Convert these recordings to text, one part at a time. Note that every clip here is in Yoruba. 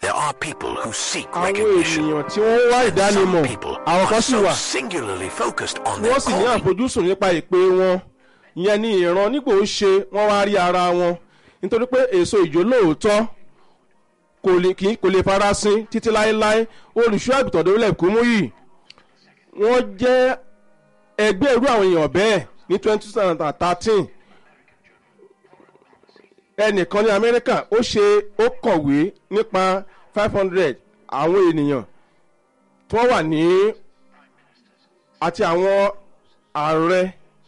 There are people who seek àwọn recognition. ènìyàn tí wọ́n ń wá Some ìdánimọ̀ people àwọn are kan sì so wà singularly focused on their wọ́n sì ní calling àfojúsùn nípa ìpè wọn ìyẹn ní ìran nígbà ó ṣe wọ́n wá rí ara wọn nítorí pé èso ìjó lóòótọ́ kò lè kí kò lè farasin títí láéláé olùṣọ́ àgùntàn dórílẹ̀ kúmúyì wọ́n jẹ́ ẹgbẹ́ irú àwọn èèyàn bẹ́ẹ̀ ní twenty thirteen ẹnìkan ní amẹ́ríkà ó ṣe ó kọ̀wé nípa five hundred àwọn ènìyàn tí wọ́n wà ní àti àwọn ààrẹ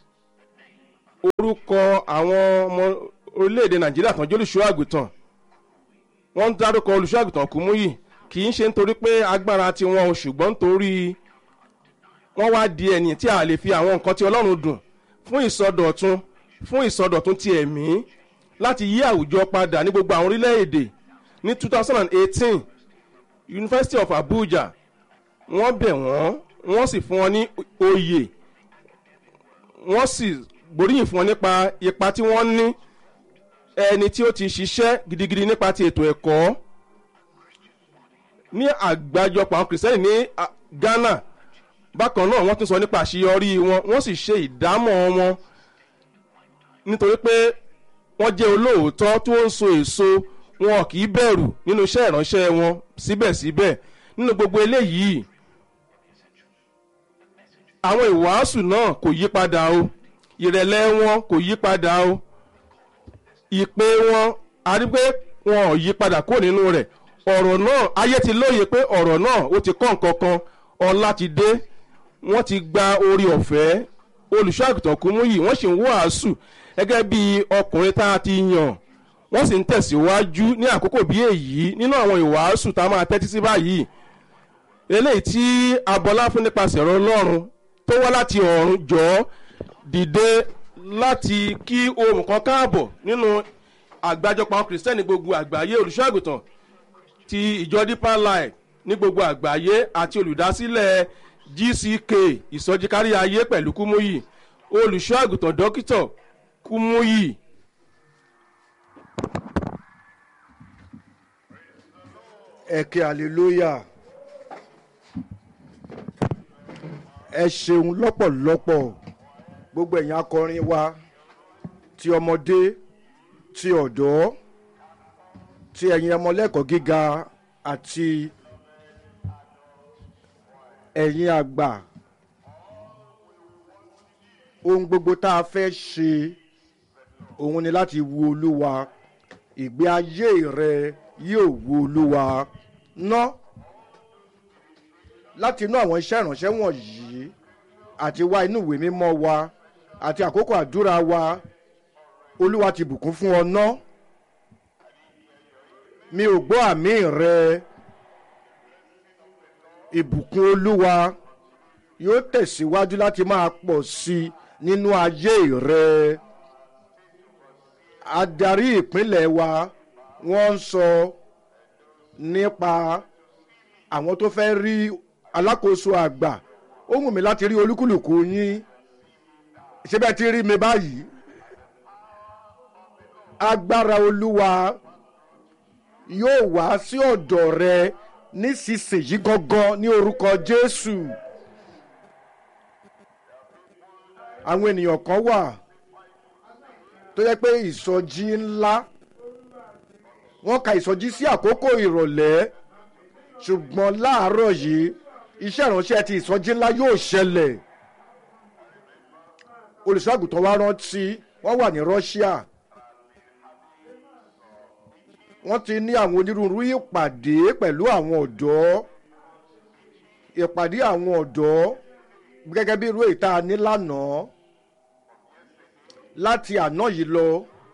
orúkọ àwọn ọmọ orílẹ̀-èdè nàìjíríà tán jẹ́ olùṣọ́ àgùntàn wọ́n ń dárúkọ olùṣọ́ àgùntàn kùmúyì kì í ṣe nítorí pé agbára tiwọn o ṣùgbọ́n nítorí wọ́n wá di ẹni tí a lè fi àwọn nǹkan tí ọlọ́run dùn fún ìsọdọ̀tun fún ìsọdọ̀tun ti ẹ̀mí láti yí àwùjọ padà ní gbogbo àwọn orílẹ̀-èdè ní two thousand and eighteen university of abuja wọ́n bẹ̀ wọ́n wọ́n sì fún wọn ní oyè wọ́n sì gbóríyìn fún wọn nípa ipa tí wọ́n ní ẹni tí ó ti ṣiṣẹ́ gidigidi nípa ti ètò ẹ̀kọ́ ní àgbájọpọ̀ àwọn kìrìsìtẹ́nì ní ah, ghana bákan náà wọ́n tún sọ nípa àṣeyọrí wọn wọ́n sì ṣe ìdámọ̀ wọn nítorí pé wọ́n jẹ́ olóòótọ́ tó ń so èso wọn kì í bẹ̀rù nínú iṣẹ́ ìránṣẹ́ wọn síbẹ̀síbẹ̀ nínú gbogbo eléyìí àwọn ìwàásù náà kò yí padà o ìrẹ̀lẹ̀ wọn kò yí padà o ìpè wọn a rí pé wọn ò yí padà kúrò nínú rẹ̀ ọ̀rọ̀ náà ayé ti lóye pé ọ̀rọ̀ náà ó ti kọ́ nǹkan kan ọlá ti dé wọ́n ti gba orí ọ̀fẹ́ olùṣọ́ àgùntàn kúmúyì wọ́n sì ń wàásù gẹ́gẹ́ bí ọkùnrin tá a ti yàn wọ́n sì ń tẹ̀síwájú ní àkókò bí èyí nínú àwọn ìwàásù tá a máa tẹ́tí sí báyìí eléyìí tí abọ́lá fún nípasẹ̀ ọ̀rọ̀ ọlọ́run tó wá láti ọ̀run jọ dìde láti kí ohun kan káàbọ̀ nínú àgbájọpọ̀ àwọn kìrìsìtẹ́nì gbogbo àgbáyé olùṣọ́ àgùntàn ti ìjọ deeper life ní gbogbo àgbáyé àti olùdásílẹ̀ gck ìsọjí kárí ayé pẹ̀lú kúmúyì olùṣọ́ àgùntàn dókítà kúmúyì. ẹ kí hallelujah ẹ ṣeun lọ́pọ̀lọpọ̀ gbogbo ẹ̀yin akọrin wa ti ọmọdé ti ọ̀dọ́ ti ẹ̀yin ọmọlẹ́kọ̀ọ́ gíga àti ẹ̀yin àgbà ohun gbogbo tá a fẹ́ ṣe òun ni láti wu olúwa ìgbé ayé rẹ yóò wu olúwa ná láti inú àwọn iṣẹ́ ìránṣẹ́ wọ̀nyí àti wá inú ìwé mímọ́ wa àti àkókò àdúrà wa olúwa ti bùkún fún ọ ná mi ò gbọ́ àmì rẹ ìbùkún olúwa yóò tẹ̀síwájú láti máa pọ̀ sí i nínú ayé rẹ adarí ìpínlẹ̀ wa wọ́n ń sọ nípa àwọn tó fẹ́ rí alákòóso àgbà ó wù mí láti rí olúkúlùkù yín ṣé bẹ́ẹ̀ ti rí mi báyìí agbára olúwa yóò wá sí ọ̀dọ̀ rẹ nísinsìnyí gangan ní orúkọ jésù àwọn ènìyàn kan wà tó yẹ pé ìsọjí ńlá wọ́n ka ìsọjí sí àkókò ìrọ̀lẹ́ ṣùgbọ́n láàárọ̀ yìí iṣẹ́ ìránṣẹ́ ti ìsọjí ńlá yóò ṣẹlẹ̀ olùṣọ́àgùtàn wa rántí wọ́n wà ní russia wọ́n ti ní àwọn onírúurú ìpàdé pẹ̀lú àwọn ọ̀dọ́ ìpàdé àwọn ọ̀dọ́ gẹ́gẹ́ bí irú èyí tá a ní lánàá láti àná yìí lọ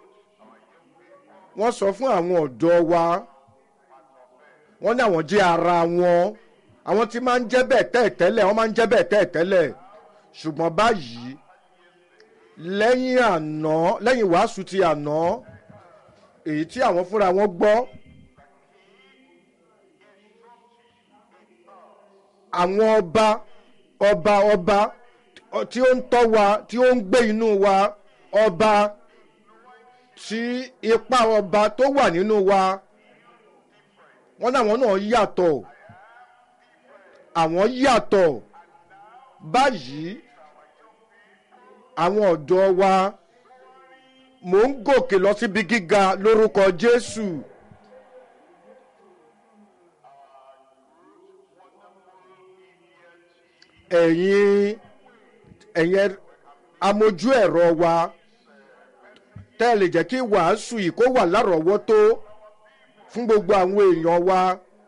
wọ́n sọ fún àwọn ọ̀dọ́ wa wọ́n ní àwọn jẹ́ ara wọn àwọn tí máa ń jẹ́ bẹ́ẹ̀ tẹ́ẹ̀tẹ́lẹ̀ wọ́n máa ń jẹ́ bẹ́ẹ̀ tẹ́ẹ̀tẹ́lẹ̀ ṣùgbọ́n báyìí lẹ́yìn àná lẹ́yìn wàásù ti àná èyí tí àwọn fúnra wọn gbọ́ àwọn ọba ọba ọba tí ó ń tọ́ wa tí ó ń gbé inú wa ọba tí ipa ọba tó wà nínú wa wọ́n ní àwọn náà yàtọ̀ àwọn yàtọ̀ báyìí àwọn ọ̀dọ́ wa mò ń gòkè lọ síbi gíga lórúkọ jésù. ẹ̀yin ẹ̀yin amójú ẹ̀rọ wa tẹ́ ẹ lè jẹ́ kí wàásù yìí kó wà lárọ̀ọ́wọ́tó fún gbogbo àwọn èèyàn wa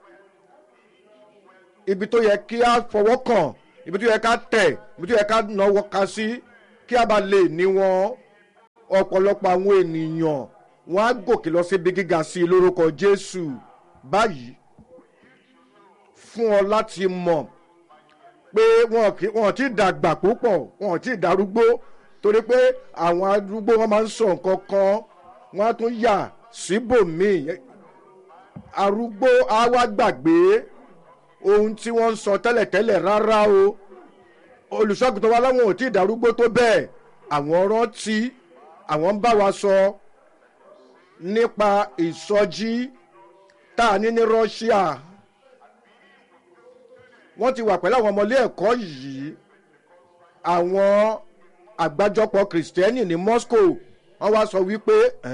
ibi tó yẹ kí a fọwọ́ kàn ibi tó yẹ ká tẹ̀ ibi tó yẹ ká náwó ka sí kí a bá lè ní wọn ọ̀pọ̀lọpọ̀ àwọn ènìyàn wọn á gòkè lọ síbi gíga sí i lórúkọ jésù báyìí fún ọ láti mọ̀ pé wọn kì wọn ti dàgbà púpọ̀ wọn ti darúgbó torí pé àwọn arúgbó wọn máa ń sọ nǹkan kan wọn á tún yà síbòmíì arúgbó á wá gbàgbé ohun tí wọ́n ń sọ tẹ́lẹ̀tẹ́lẹ̀ rárá o olùṣọ́gun wa láwọn ò tí ì darúgbó tó bẹ́ẹ̀ àwọn rántí àwọn ń bá wa sọ nípa ìsọjí tá a ní ní russia wọ́n ti wà pẹ̀lú àwọn ọmọlé ẹ̀kọ́ yìí àwọn àgbájọpọ̀ kìrìsìtẹ́nì ní moscow wọ́n wá sọ wípé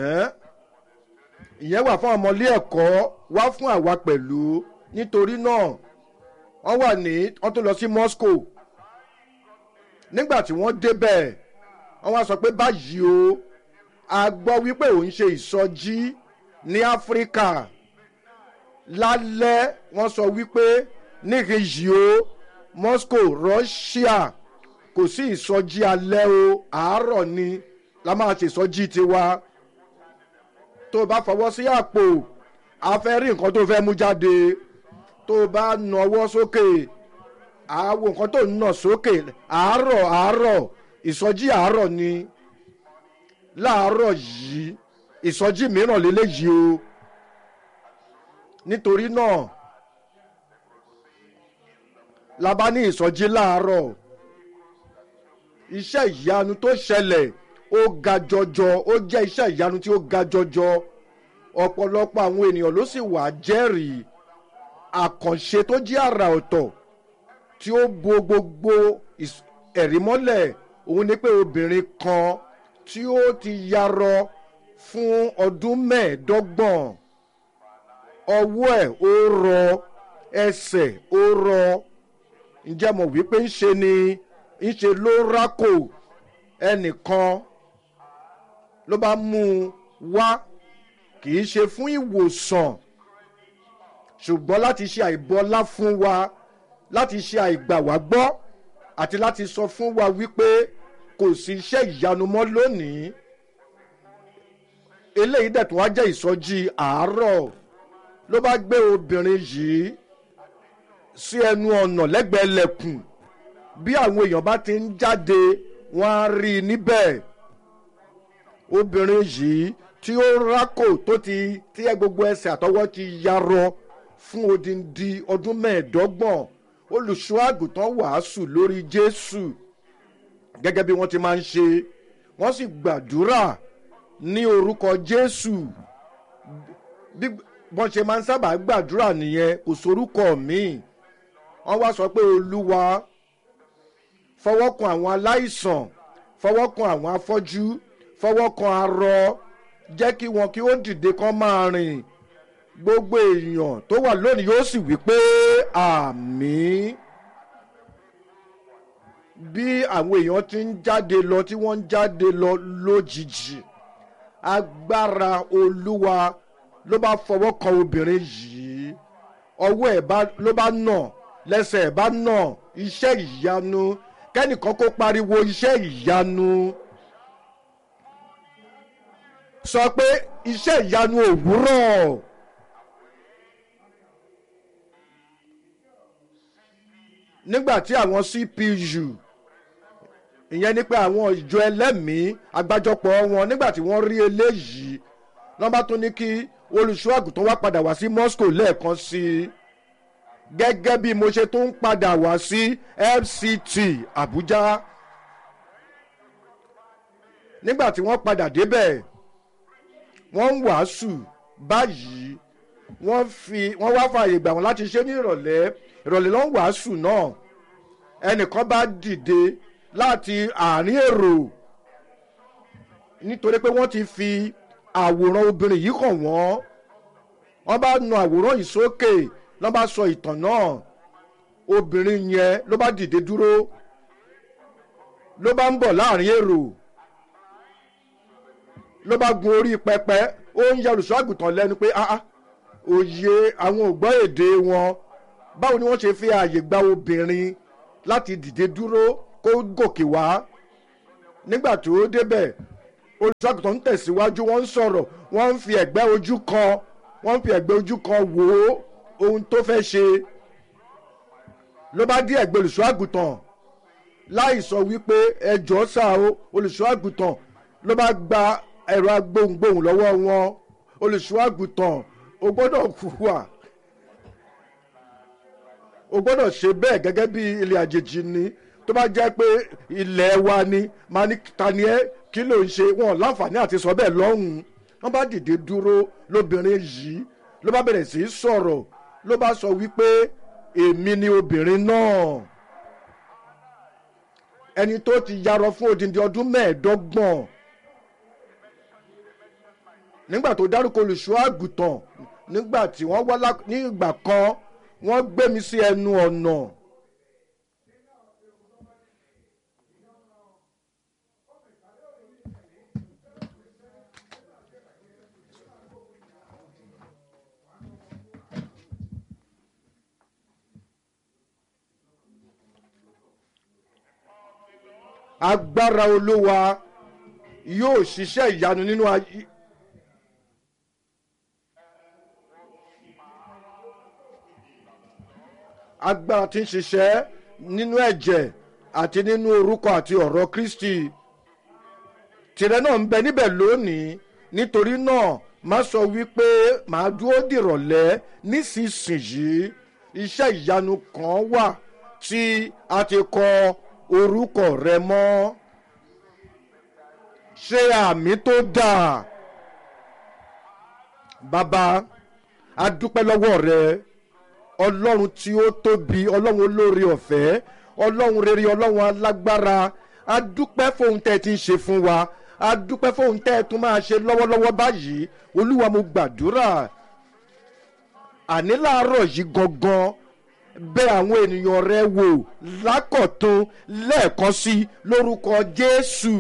ìyẹn wà fún ọmọlé ẹ̀kọ́ wá fún àwa pẹ̀lú nítorí náà wọ́n wà ní wọ́n tó lọ sí moscow nígbà tí wọ́n débẹ̀ wọ́n wá sọ pé báyìí o a gbọ́ wípé òun ṣe ìsọjí ní áfíríkà lálẹ́ wọ́n sọ wípé níkejì o moscow russia kò sí ìsọjí alẹ́ o àárọ̀ ni la máa ṣe ìsọjí tiwa tó o bá fọwọ́ sí àpò a fẹ́ rí nǹkan tó fẹ́ mú jáde tó o bá nawọ́ sókè àwo nǹkan tó ń nà sókè àárọ̀ àárọ̀ ìsọjí àárọ̀ ni láàárọ̀ yìí ìsọjí mìíràn lélẹ́yìí o nítorí náà la bá ní ìsọjí láàárọ̀ iṣẹ́ ìyanu tó ṣẹlẹ̀ ó ga jọjọ ó jẹ́ iṣẹ́ ìyanu tí ó ga jọjọ ọ̀pọ̀lọpọ̀ àwọn ènìyàn ló sì wà jẹ́rìí àkànṣe tó jẹ́ àrà ọ̀tọ̀ tí ó bo gbogbo ẹ̀rí mọ́lẹ̀ òun ni pé obìnrin kan tí ó ti yarọ fún ọdún mẹ́ẹ̀ẹ́dọ́gbọ̀n ọwọ́ ẹ̀ ó rọ ẹsẹ̀ ó rọ ǹjẹ́ mo wí pé ń ṣe ni ń ṣe ló rákò ẹnìkan ló bá mú un wá kì í ṣe fún ìwòsàn ṣùgbọ́n láti ṣe àìbọlá fún wa láti ṣe àìgbà wá gbọ́ àti láti sọ fún wa wípé kò sí iṣẹ́ ìyanu mọ́ lónìí eléyìí dẹ̀ tún wá jẹ́ ìsọjí àárọ̀ ló bá gbé obìnrin yìí sí ẹnu ọ̀nà lẹ́gbẹ̀ẹ́ lẹ̀kùn bí àwọn èèyàn bá ti ń jáde wọ́n á rí i níbẹ̀ obìnrin yìí tí ó rákò tó ti tí ẹ gbogbo ẹsẹ̀ àtọwọ́ ti yarọ fún odindi ọdún mẹ́ẹ̀ẹ́dọ́gbọ̀n olùṣọ́ àgùntàn wàásù lórí jésù gẹ́gẹ́ bí wọ́n ti máa ń ṣe wọ́n sì gbàdúrà ní orúkọ jésù bí wọ́n ṣe máa ń sábà gbàdúrà nìyẹn kò sorúkọ míì wọ́n wá sọ pé olúwa fọwọ́ kan àwọn aláìsàn fọwọ́ kan àwọn afọ́jú fọwọ́ kan arọ jẹ́ kí wọn kí ó dìde kán máa rìn gbogbo èèyàn tó wà lónìí yóò sì wí pé àmì bí àwọn èèyàn ti ń jáde lọ tí wọ́n ń jáde lọ lójijì agbára olúwa ló bá fọwọ́ kan obìnrin yìí ọwọ́ ẹ̀ ló bá nà lẹ́sẹ̀ ẹ̀ bá nà iṣẹ́ ìyanu kẹ́nìkan kó pariwo iṣẹ́ ìyanu sọ pé iṣẹ́ ìyanu òwúrọ̀. nígbà tí àwọn cpu ìyẹn ni pé àwọn ìjọ ẹlẹ́mìí agbájọpọ̀ wọn nígbà tí wọ́n rí eléyìí wọ́n bá tún ní kí olùṣọ́ àgùntàn wá padà wá sí moscow lẹ́ẹ̀kan sí i gẹ́gẹ́ bí mo ṣe tún ń padà wá sí fct abuja nígbà tí wọ́n padà débẹ̀ wọ́n ń wàásù báyìí wọ́n fi wọ́n wá fààyè gbà wọ́n láti ṣe ní ìrọ̀lẹ́ ìrọ̀lẹ́ ló ń wàásù náà ẹnìkan bá dìde láti àárín èrò nítorí pé wọ́n ti fi àwòrán obìnrin yìí kàn wọ́n wọ́n bá nu àwòrán yìí sókè lọ́ bá sọ ìtàn náà obìnrin yẹn ló bá dìde dúró ló bá ń bọ̀ láàrin èrò ló bá gun orí pẹpẹ ó ń yẹ olùṣọ́ àgùntàn lẹ́nu pé ah ah òye àwọn ògbọ́n èdè wọn báwo ni wọ́n ṣe fi ààyè gba obìnrin láti dìde dúró kó gòkè wá nígbà tó débẹ̀ olùṣọ́ àgùntàn ń tẹ̀síwájú wọ́n ń sọ̀rọ̀ wọ́n ń fi ẹ̀gbẹ́ ojú kan wọ́n ń fi ẹ̀gbẹ́ ojú kan wò ó ohun tó fẹ́ ṣe ló bá dé ẹ̀gbẹ́ olùṣọ́ àgùntàn láì sọ wípé ẹjọ́ sá o olùṣọ́ àgùntàn ló bá gba ẹ̀rọ agbóhùngbóhùn lọ́wọ́ wọn olùṣọ́ àgùntàn o gbọ́dọ̀ hùwà o gbọ́dọ̀ ṣe bẹ́ẹ̀ gẹ́gẹ́ bí ilé àjèjì ni tó bá jẹ́ pé ilẹ̀ wa ni máa ní ta ni ẹ́ kí ló ń ṣe wọn láǹfààní àti sọ bẹ́ẹ̀ lọ́hùn-ún wọ́n bá dìde dúró lóbìnrin yìí ló bá bẹ̀rẹ̀ sí í sọ̀rọ̀ ló bá sọ wípé èmi ni obìnrin náà ẹni tó ti yarọ fún odindi ọdún mẹ́ẹ̀ẹ́dọ́gbọ̀n nígbà tó dárúkọ olùṣọ́ àgùntàn nígbà tí wọ́n wá ní ìgbà kan wọ́n gbé mi sí ẹnu ọ̀nà. agbára olúwa yóò ṣiṣẹ́ ìyanu nínú ayé. agbára tí ń ṣiṣẹ́ nínú ẹ̀jẹ̀ àti nínú orúkọ àti ọ̀rọ̀ kristi tìrẹ náà ń bẹ níbẹ̀ lónìí nítorí náà má sọ wípé màá dúró dìrọ̀lẹ́ nísinsìnyí iṣẹ́ ìyanu kan wà tí a ti kọ orúkọ rẹ mọ́ ṣe àmì tó dáa bàbá a dúpẹ́ lọ́wọ́ rẹ ọlọ́run tí ó tóbi ọlọ́run olóore ọ̀fẹ́ ọlọ́run rere ọlọ́run alágbára a dúpẹ́ fóun tẹ́ ẹ ti ń ṣe fún wa a dúpẹ́ fóun tẹ́ ẹ tún máa ṣe lọ́wọ́lọ́wọ́ báyìí olúwa mo gbàdúrà àní láàárọ̀ yìí gangan bẹ àwọn ènìyàn rẹ wò lákọ̀tún lẹ́ẹ̀kan sí lórúkọ jésù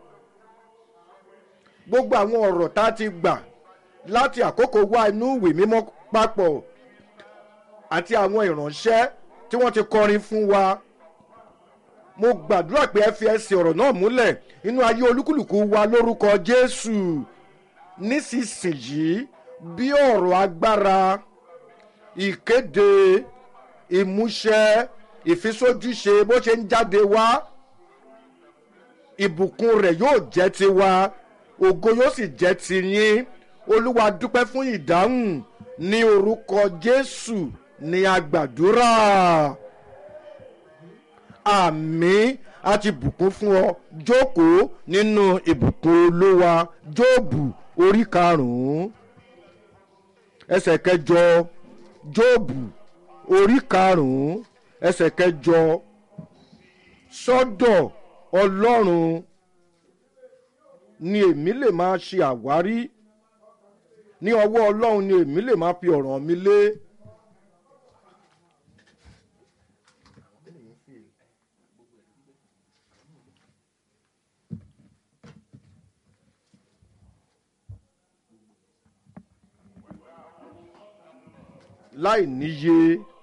gbogbo àwọn ọ̀rọ̀ tá a ti gbà láti àkókò wá inú ìwé mímọ́ papọ̀ àti àwọn ìránṣẹ́ tí wọ́n ti kọrin fún wa mo gbàdúrà pé ẹ fi ẹsẹ̀ ọ̀rọ̀ náà múlẹ̀ inú ayé olúkúlùkù wa lórúkọ jésù nísinsìnyí bí ọ̀rọ̀ agbára ìkéde ìmúṣẹ ìfisójúṣe bó ṣe ń jáde wá ìbùkún rẹ̀ yóò jẹ́ tiwa ògo yóò sì jẹ́ tiyín olúwa dúpẹ́ fún ìdáhùn ní orúkọ jésù ní agbàdúrà àmì àti bùkún fún ọ jókòó nínú ìbùkún olúwa jóòbù orí karùnún ẹsẹ kẹjọ jóòbù orí karùnún ẹsẹ kẹjọ sọdọ ọlọrun ni èmi lè máa ṣe àwárí ní ọwọ́ ọlọ́run ni èmi lè máa fi ọ̀ràn mi lé. láì níye